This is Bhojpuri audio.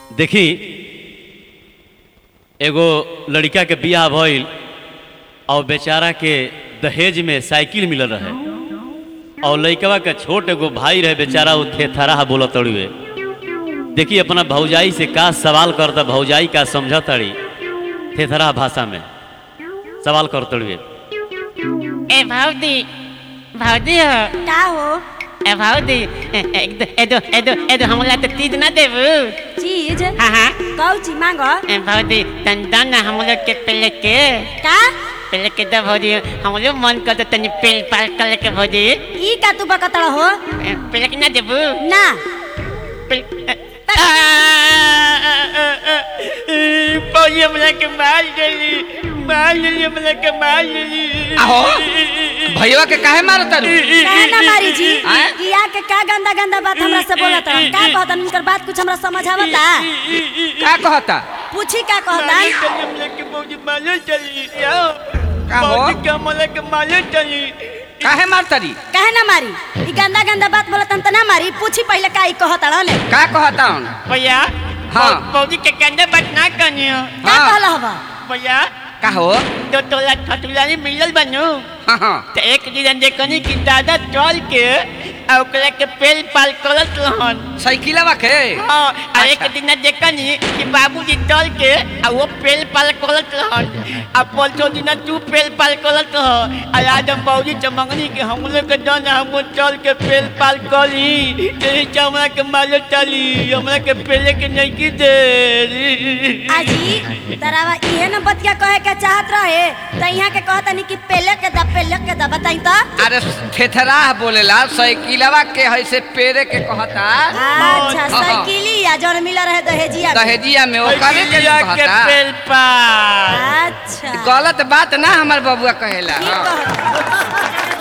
देखी एगो लड़का के बियाह भइल और बेचारा के दहेज में साइकिल मिलल रहे और लड़कवा के छोट एगो भाई रहे बेचारा वो थेथराह बोलत तड़ुए देखी अपना भौजाई से का सवाल करता भौजाई का समझ तड़ी थेथराह भाषा में सवाल कर तड़ुए ए भाउदी भाउदी हो का हो ए भाउदी ए- एदो एदो एदो एदो हमला तो तीज ना देबू चीज हाँ हाँ कौची मांग ए भाउदी तन दन हम लोग के पहले के का पहले के दो भाउदी हम लोग मन कर तनी पेल पाल कर के भाउदी ई का तू बकतड़ हो ए, पहले के ना देबू ना पहले- ए- आ, आ, आ, आ, ई, भाउदी हमला के मार देली मार देली हमला के मार देली आहो, भैया के काहे मारता रू काहे ना मारी जी आय? ई आके का गंदा गंदा बात हमरा से बोलत रह का कहता उनकर बात कुछ हमरा समझ आवता का कहता पूछी का कहता का हो काहे मारता री काहे ना मारी ई गंदा गंदा बात बोलत त ना मारी पूछी पहले का ई कहता रहले का कहता हूँ भैया हाँ। पौधी के कंधे बात ना कनियो का हाँ। कहला हवा भैया का हो दो तोला ठटुलानी मिलल बनू हाँ हाँ तो एक दिन देखनी कि दादा चल के आ ओकरा के पेल पाल करत रहन साइकिलवा के हाँ आ एक अच्छा। दिन देखनी कि बाबूजी चल के आ वो पेल पाल करत रहन आ परसों दिन तू पेल पाल करत रह आ आज हम बाबूजी से मंगनी कि हम लोग के दन हम चल के पेल पाल करी यही से हमरा के माले चली हमरा के पेले के नहीं की दे आजी तरावा इहे न बतिया कहे के चाहत रहे त इहां के कहता नहीं कि पहले के दा पहले के दा बताई तो अरे थेथराह बोलेला साइकिलवा के है से पेरे के कहता अच्छा हाँ। साइकिली या जौन मिला रहे दहेजिया में। दहेजिया में ओकरे के के कहता पेल पाल अच्छा गलत बात ना हमार बबुआ कहेला ठीक हाँ। कहता